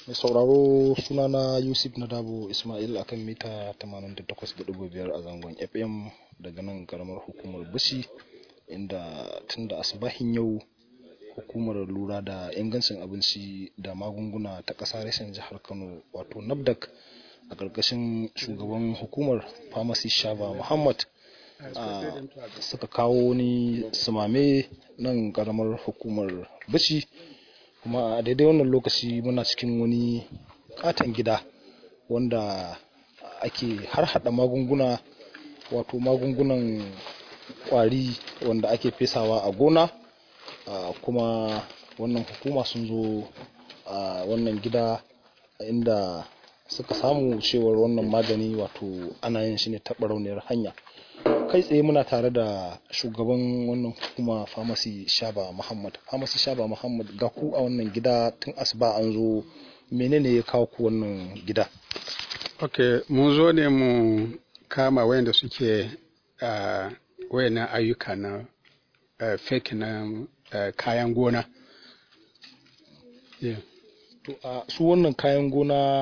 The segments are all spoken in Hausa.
mai sauraro sunana yusuf nadabo ismail akan mita 88.5 a zangon fm daga nan karamar hukumar bushi inda tun da asibahin yau hukumar lura da ingancin abinci da magunguna ta ƙasa rashin jihar kano wato nafdak a ƙarƙashin shugaban hukumar pharmacy shaba muhammad suka kawo wani sumame nan karamar hukumar bici kuma a daidai wannan lokaci muna cikin wani katon gida wanda ake harhaɗa magunguna wato magungunan kwari wanda ake fesawa a gona kuma wannan hukuma sun zo a wannan gida inda suka samu cewar wannan magani wato ana yin shi ne ta barauniyar hanya kai tsaye muna tare da shugaban wannan hukuma pharmacy shaba muhammad pharmacy shaba muhammad ga ku a wannan gida tun asuba an zo menene ya kawo ku wannan gida ok mun zo ne mu kama wayanda suke uh, wayannan ayyuka na uh, fake na uh, kayan gona yeah. to a su wannan kayan gona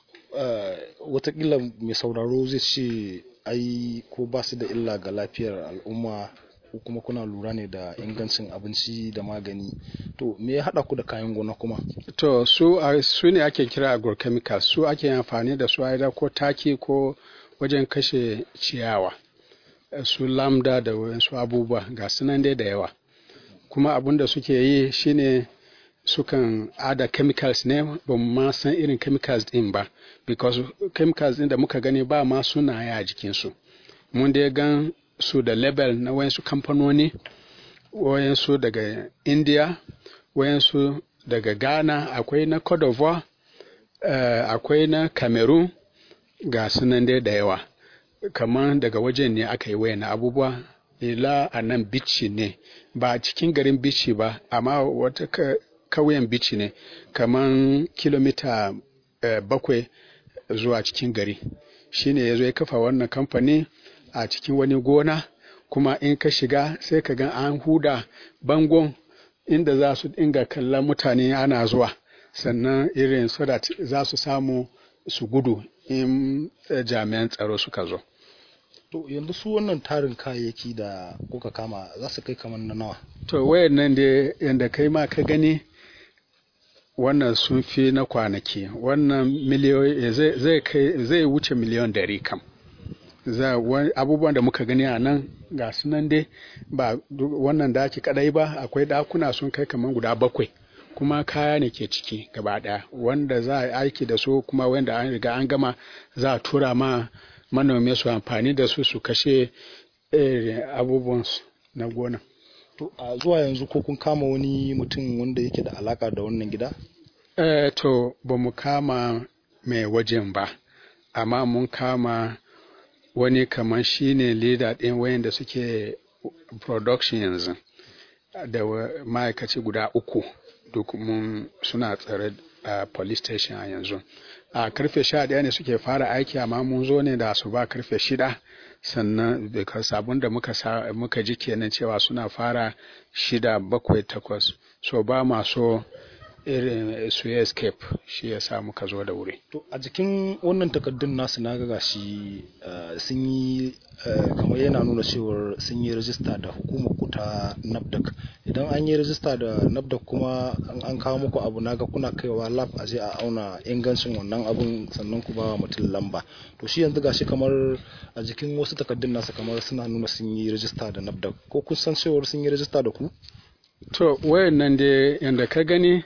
watakila mai sauraro zai ce ai ko ba su da illa ga lafiyar al'umma ko kuma kuna lura ne da ingancin abinci da magani to me ya haɗa ku da kayan gona kuma to su su ne ake kira agrochemicals su ake amfani da su aida ko taki ko wajen kashe ciyawa su lambda da wasu abubuwa ga sunan dai da yawa kuma abin da suke yi shine sukan ada chemicals ne ba mu ma san irin chemicals din ba because chemicals din da muka gani ba ma sunaye a jikinsu mun dai gan su da label na wayansu kamfanoni wayansu daga india wayansu daga ghana akwai na cote d'ivoire uh, akwai na cameroon ga sunan dai da yawa kamar daga wajen ne aka yi wayan abubuwa ila a nan bici ne ba cikin garin bici ba amma wata kauyen bici ne kamar kilomita eh, bakwai zuwa cikin gari shine ya zo ya kafa wannan kamfani a cikin wani gona kuma in ka shiga sai ka ga an huda bangon inda za su dinga kallon mutane ana zuwa sannan irin so that za su samu su gudu in jami'an tsaro suka zo to yanzu su wannan tarin kayayyaki da kuka kama za su kai kamar na nawa to wayan nan da yanda kai ma ka gani wannan sun fi na kwanaki wannan miliyoyi zai kai zai wuce miliyon dari kam za abubuwan da muka gani a nan ga su nan dai ba wannan daki kadai ba akwai dakuna sun kai kamar guda bakwai kuma kaya ne ke ciki gaba daya wanda za a aiki da su kuma wanda an riga an gama za a tura ma manomi su amfani da su su kashe abubuwan na gona to a zuwa yanzu ko kun kama wani mutum wanda yake da alaka da wannan gida eh to ba mu kama mai wajen ba amma mun kama wani kamar shine leader ɗin wayanda suke production yanzu da ma'aikaci guda uku duk mun suna tsare a police station a yanzu a karfe sha ɗaya ne suke fara aiki amma mun zo ne da su ba karfe shida sannan because abin da muka, muka ji kenan cewa suna fara shida bakwai takwas so ba ma so irin su escape shi ya sa muka zo da wuri to a jikin wannan takardun nasu na ga shi sun yi kamar yana nuna cewar sun yi rajista da hukumar ku ta nafdak idan an yi rajista da nafdak kuma an kawo muku abu naga kuna kaiwa lab a je a auna ingancin wannan abun sannan ku ba mutum lamba to shi yanzu gashi kamar a jikin wasu takardun nasu kamar suna nuna sun yi rajista da nafdak ko kun san cewar sun yi rajista da ku to wayan nan dai yanda ka gani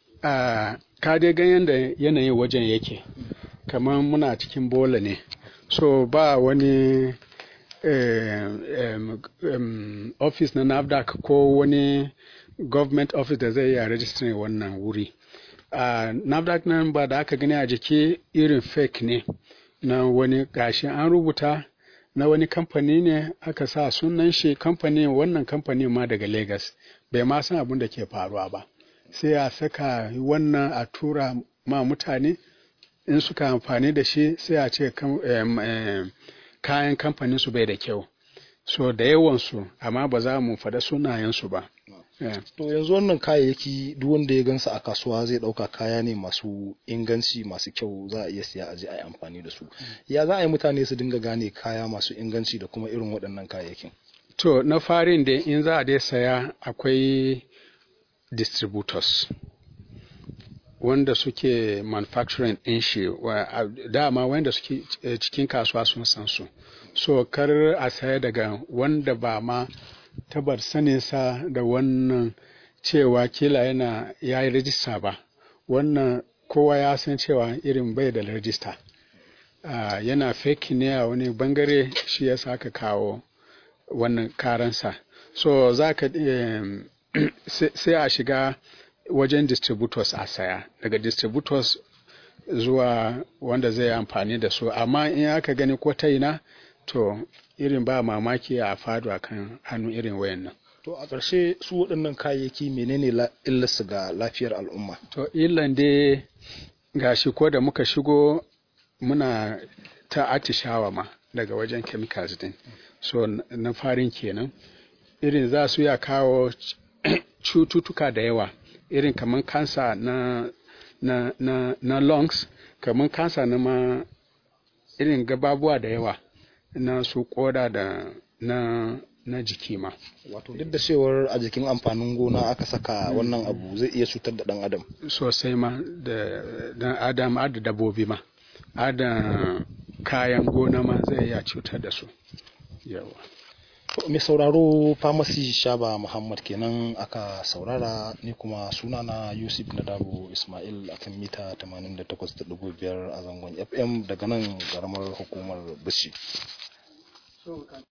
a ka dai gan yanda yanayin wajen yake kamar muna cikin bola ne so ba wani office na nafdac ko wani government office da zai iya registering wannan wuri uh, nafdac nan ba da aka gani a jiki irin fake ne na wani gashi an rubuta na wani kamfani ne aka sa sunan shi kamfani wannan kamfani ma daga lagos bai ma san abin da ke faruwa ba sai a saka wannan a tura ma mutane in suka amfani da shi sai a ce kayan kamfanin su bai da kyau so da yawansu amma ba za mu faɗa sunayensu ba Yeah. to yanzu wannan kayayyaki duk wanda ya gansa a kasuwa zai dauka kaya ne masu inganci masu kyau za a iya siya a je a yi amfani da su ya za a yi mutane su dinga gane kaya masu inganci da kuma irin waɗannan kayayyakin To, na farin da in za a dai saya akwai distributors wanda suke manufacturing ɗin shi wa- a- dama wanda suke eh, cikin kasuwa sun san su. So, kar a saya daga wanda ba ma tabar saninsa da wannan cewa kila yana ya yi rajista ba. Wannan kowa ya san cewa irin bai da rajista. Ah, yana fake ne a wani bangare shi ya sa aka kawo wannan karansa so za ka em, sai sai a shiga wajen distributors a saya daga distributors zuwa wanda zai amfani da su amma in aka gani ko ta ina to irin ba mamaki a fado a kan hannu irin wayannan to a ƙarshe su waɗannan kayayyaki menene la- illarsu ga lafiyar al'umma to illan dai gashi ko da muka shigo muna ta atishawa ma daga wajen chemicals din so n- na farin kenan irin za su ya kawo c- cututtuka da yawa irin kamar kansa na na na na lungs kamar kansa na ma irin gababuwa da yawa na su koda da na na jiki ma wato duk da cewar a jikin amfanin gona aka saka wannan abu zai iya cutar da ɗan adam sosai ma da dan adam har da dabbobi ma har da kayan gona ma zai iya cutar da su yawa To, mai sauraro famasi shaba muhammad kenan aka saurara ni kuma sunana yusuf nadabo ismail akan mita 88.5 a zangon fm daga nan garamar hukumar bishi